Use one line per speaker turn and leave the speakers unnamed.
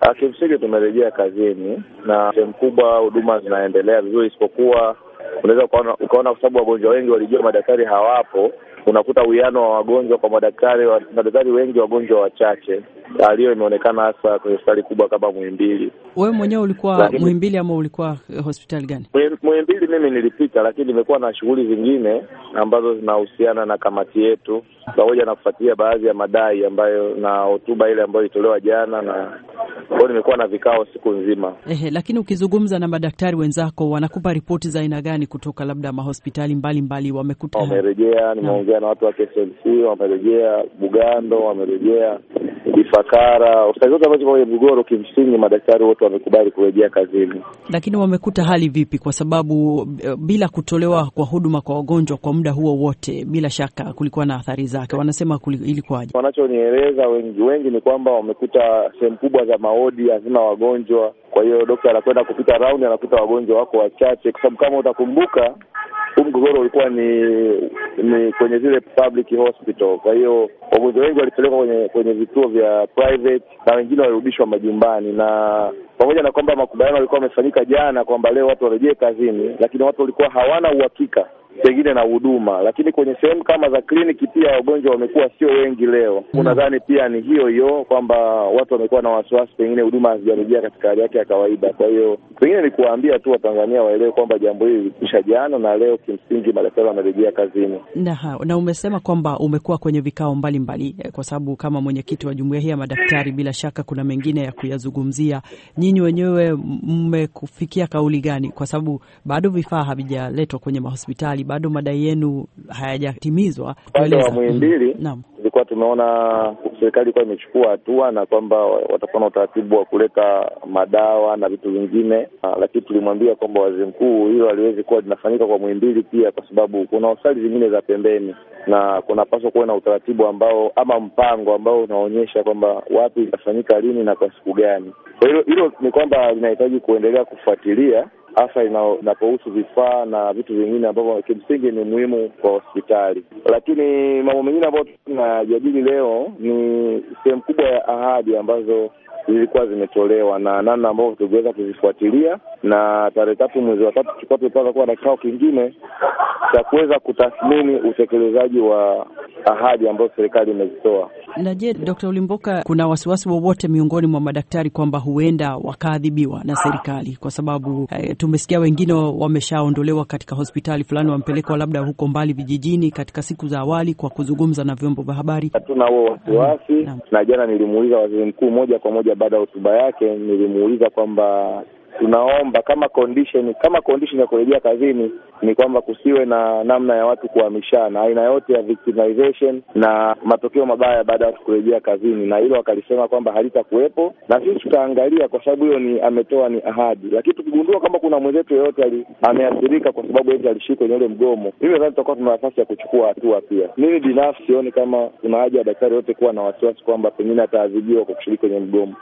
Kimsingi tumerejea kazini na sehemu kubwa huduma zinaendelea vizuri, isipokuwa unaweza ukaona, ukaona kwa sababu wagonjwa wengi walijua madaktari hawapo, unakuta uwiano wa wagonjwa kwa madaktari wa, madaktari wengi, wagonjwa wachache. Hiyo imeonekana hasa kwenye hospitali kubwa kama Muhimbili.
Wewe mwenyewe ulikuwa
Lakini-
Muhimbili ama ulikuwa eh, hospitali gani?
Muhim- Muhimbili mimi nilipita, lakini nimekuwa na shughuli zingine ambazo zinahusiana na kamati yetu, pamoja na kufuatilia baadhi ya madai ambayo na hotuba ile ambayo ilitolewa jana, na kwa hiyo nimekuwa na vikao siku nzima.
Ehe, lakini ukizungumza na madaktari wenzako wanakupa ripoti za aina gani kutoka labda mahospitali mbalimbali wamekuta
Wamerejea, nimeongea na watu wa KSLC, wamerejea Bugando, wamerejea Ifakara, hospitali zote ambazo ziko kwenye mgogoro. Kimsingi madaktari wote wamekubali kurejea kazini.
lakini wamekuta hali vipi? Kwa sababu eh, bila kutolewa kwa huduma kwa wagonjwa kwa muda huo wote, bila shaka kulikuwa na athari zake. Wanasema kuli- ilikuwaje?
Wanachonieleza wengi wengi ni kwamba wamekuta sehemu kubwa za maodi hazina wagonjwa, kwa hiyo dokta anakwenda kupita raundi, anakuta wagonjwa wako wachache, kwa sababu kama utakumbuka huu mgogoro ulikuwa ni ni kwenye zile public hospital. Kwa hiyo wagonjwa wengi walipelekwa kwenye kwenye vituo vya private na wengine walirudishwa majumbani, na pamoja na kwamba makubaliano yalikuwa yamefanyika jana kwamba leo watu warejee kazini, lakini watu walikuwa hawana uhakika pengine na huduma, lakini kwenye sehemu kama za kliniki pia wagonjwa wamekuwa sio wengi leo. Nadhani pia ni hiyo hiyo kwamba watu wamekuwa na wasiwasi, pengine huduma hazijarejea katika hali yake ya kawaida. Kwa hiyo pengine ni kuwaambia tu Watanzania waelewe kwamba jambo hili lilikwisha jana na leo kimsingi madaktari wamerejea kazini.
Na, na umesema kwamba umekuwa kwenye vikao mbalimbali mbali, kwa sababu kama mwenyekiti wa jumuiya hii ya madaktari, bila shaka kuna mengine ya kuyazungumzia. Nyinyi wenyewe mmekufikia kauli gani? Kwa sababu bado vifaa havijaletwa kwenye mahospitali, bado madai yenu hayajatimizwa.
Upande wa
Tueleza.
Muhimbili
Mhm. Naam.
tulikuwa tumeona serikali ilikuwa imechukua hatua na kwamba watakuwa na utaratibu wa kuleta madawa na vitu vingine, Ah, lakini tulimwambia kwamba waziri mkuu hilo haliwezi kuwa linafanyika kwa Muhimbili pia, kwa sababu kuna hospitali zingine za pembeni na kunapaswa kuwa na utaratibu ambao ama mpango ambao unaonyesha kwamba wapi itafanyika lini na kwa siku gani. Kwa hiyo hilo ni kwamba linahitaji kuendelea kufuatilia hasa ina- inapohusu vifaa na vitu vingine ambavyo kimsingi ni muhimu kwa hospitali. Lakini mambo mengine ambayo tunajadili leo ni sehemu kubwa ya ahadi ambazo zilikuwa zimetolewa na namna ambavyo tuliweza kuzifuatilia, na tarehe tatu mwezi wa tatu tulikuwa tumepanga kuwa na kikao kingine cha kuweza kutathmini utekelezaji wa ahadi ambazo serikali imezitoa.
Na je, Dr. Ulimboka, kuna wasiwasi wowote miongoni mwa madaktari kwamba huenda wakaadhibiwa na serikali kwa sababu eh, tumesikia wengine wameshaondolewa katika hospitali fulani, wamepelekwa labda huko mbali vijijini katika siku za awali kwa kuzungumza na vyombo vya habari.
Hatuna huo wasiwasi
Naam.
na jana nilimuuliza waziri mkuu moja kwa moja baada ya hotuba yake, nilimuuliza kwamba tunaomba kama condition kama condition ya kurejea kazini ni kwamba kusiwe na namna ya watu kuhamishana, aina yote ya victimization na matokeo mabaya baada ya watu kurejea kazini, na hilo wakalisema kwamba halitakuwepo, na sisi tutaangalia, kwa sababu hiyo ni ametoa ni ahadi, lakini tukigundua kwamba kuna mwenzetu yeyote ali- ameathirika kwa sababu eti alishiriki kwenye ule mgomo, mimi nadhani tutakuwa tuna nafasi ya kuchukua hatua pia. Mimi binafsi sioni kama kuna haja ya daktari yote kuwa na wasiwasi kwamba pengine ataadhibiwa kwa kushiriki kwenye mgomo.